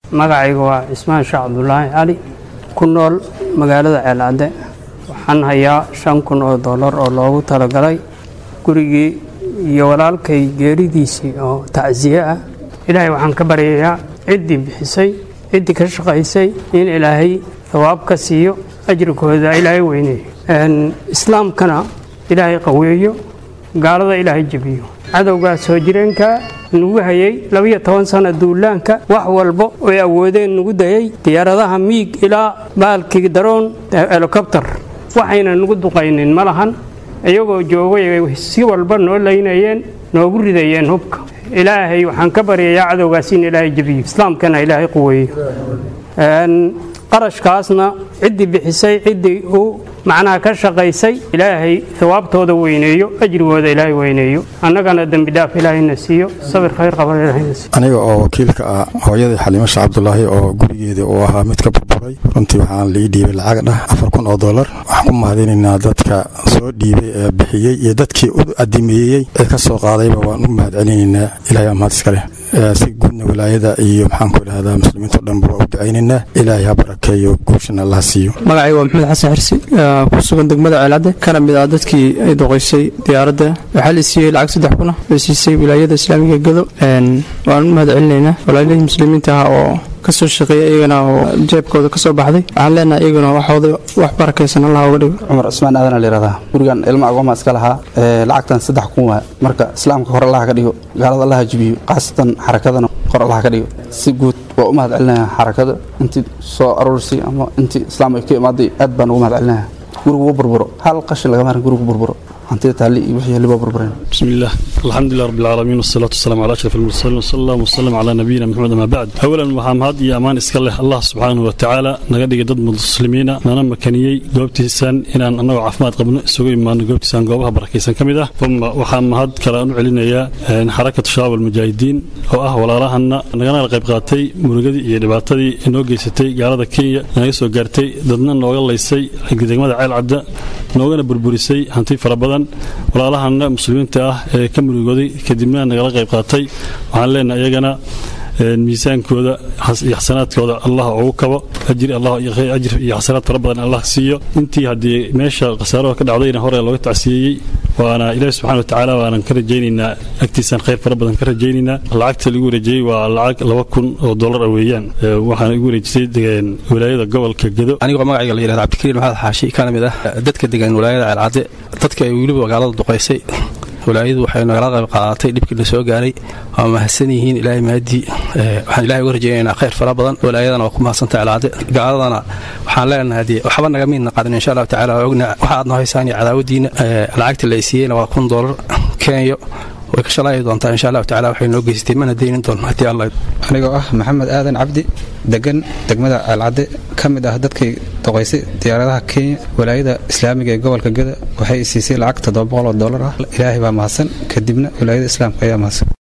magacayga waa cismaan sheekh cabdulaahi cali ku nool magaalada ceelcadde waxaan hayaa shan kun oo dollar oo loogu talagalay gurigii iyo walaalkay geeridiisii oo tacsiye ah ilaahay waxaan ka baryayaa ciddii bixisay ciddii ka shaqaysay in ilaahay thawaab ka siiyo ajrikooda ilaahay weyneeyo islaamkana ilaahay qaweeyo gaalada ilaahay jebiyo cadowgaa soo jireenka nugu hayay labiyo toban sana duulaanka wax walba oy awoodeen nugu dayay diyaaradaha miig ilaa baalkii daroon helikobter waxayna nugu duqaynin ma lahan iyagoo joogay si walba noo laynayeen noogu ridayeen hubka ilaahay waxaan ka baryayaa cadowgaas in ilaahay jebiyo islaamkana ilaahay quweeyo qarashkaasna ciddii bixisay ciddii uu macnaha ka shaqaysay ilaahay hawaabtooda weyneeyo ajrigooda ilaahay weyneeyo annagana dembi dhaaf ilaahayna siiyo sabir khayr qaban ilaahayna siiyo aniga oo wakiilka ah hooyadii xaliimo sheekh cabdulaahi oo gurigeeda uu ahaa mid ka burburay runtii waxaan lii dhiibay lacag dhah afar kun oo dollar waxaan ku mahadinaynaa dadka soo dhiibay ee bixiyey iyo dadkii u adimeeyey ee ka soo qaadayba waan u mahad celinaynaa ilahay aa mahad iskale si guudna wilaayada iyo maxaan ku idhahdaa muslimiinto dhanba waa u ducaynaynaa ilaahay ha barakeeyo guushana allaha siiyo magacayga waa maxamed xasan xirsi ku sugan degmada ceelcadde kana mid ah dadkii ay doqoysay diyaaradda waxaa la siiyey lacag saddex kuna la siisay wilaayada islaamiga gado waan u mahad celinaynaa walaalihii muslimiinta ah oo kasoo shaqeeya iyagana oo jeebkooda kasoo baxday waxaan leenahay iyaguna waxooda wax barakaysan allah uga dhigo cumar cusmaan aadan layihahdaa gurigan ilma agooma iska lahaa lacagtan saddex kun waa marka islaamka hor allaha ka dhigo gaalada allaha jibiyo khaasatan xarakadana hor allaha ka dhigo si guud waa u mahad celinaya xarakada intii soo aruursay ama intii islaam ay ka imaaday aad baan ugu mahad celinaya gurigu burburo hal qashin lagama harin gurigu burburo hantida taali iyo wixii liba burbureen بسم الله الحمد لله رب العالمين والصلاة والسلام على أشرف المرسلين وصلى الله وسلم على نبينا محمد ما بعد أولا waxaa mahad iyo amaan iska leh allah subxaanahu wa tacaala naga dhigay dad muslimiina nana makaniyey goobtiisan inaan annagoo caafimaad qabno isugu imaano goobtiisan goobaha barakaysan ka mid ah uma waxaa mahad kale aan u celinayaa xarakatu shabaab almujaahidiin oo ah walaalahana nagana qayb qaatay murugadii iyo dhibaatadii inoo geysatay gaalada kenya naga soo gaartay dadna nooga laysay degmada ceel cadda noogana burburisay hanti fara badan walaalahana muslimiinta ah ee ka murugooday kadibna nagala qayb qaatay waxaan leenahay iyagana miisaankooda iyo xasanaadkooda allah ugu kabo ajir iyo xasanaad fara badan allah siiyo intii haddii meesha khasaaraha ka dhacdayna hore looga tacsiyeeyey waana ilaahi subxana watacaala waanan ka rajaynaynaa agtiisaan khayr fara badan ka rajaynaynaa lacagta lagu wareejiyey waa lacag laba kun oo dollar ah weeyaan waxaana igu wareejisay wilaayada gobolka gedo anigoo magacayga la yihahda cabdikariin maxamed xaashi kana mid ah dadka degan wilaayada ceelcadde dadka ay weliba magaalada duqaysay walaayadu waxay nagala qayb qaadatay dhibkii la soo gaaray waa mahadsan yihiin ilaahay mahadii waxaan ilahay uga rajaynaynaa khayr fara badan walaayadana waa ku mahadsantahay alcade gaaladana waxaan leenahay dee waxba naga miidna qadin insha allahu tacala waa ogna waxa aad noo haysaan iyo cadaawadiina lacagta la siiyeyna waa kun doolar kenya way ka shalaayi doontaa insha allahu tacala waxay noo geysatay mana deynin doon haddii allah anigoo ah maxamed aadan cabdi degan degmada ceelcadde ka mid ah dadkii doqaysay diyaaradaha kenya walaayada islaamiga ee gobolka geda waxay siisay lacag toddoba boqol oo dollar ah ilaahay baa mahadsan kadibna walaayada islaamka ayaa mahadsan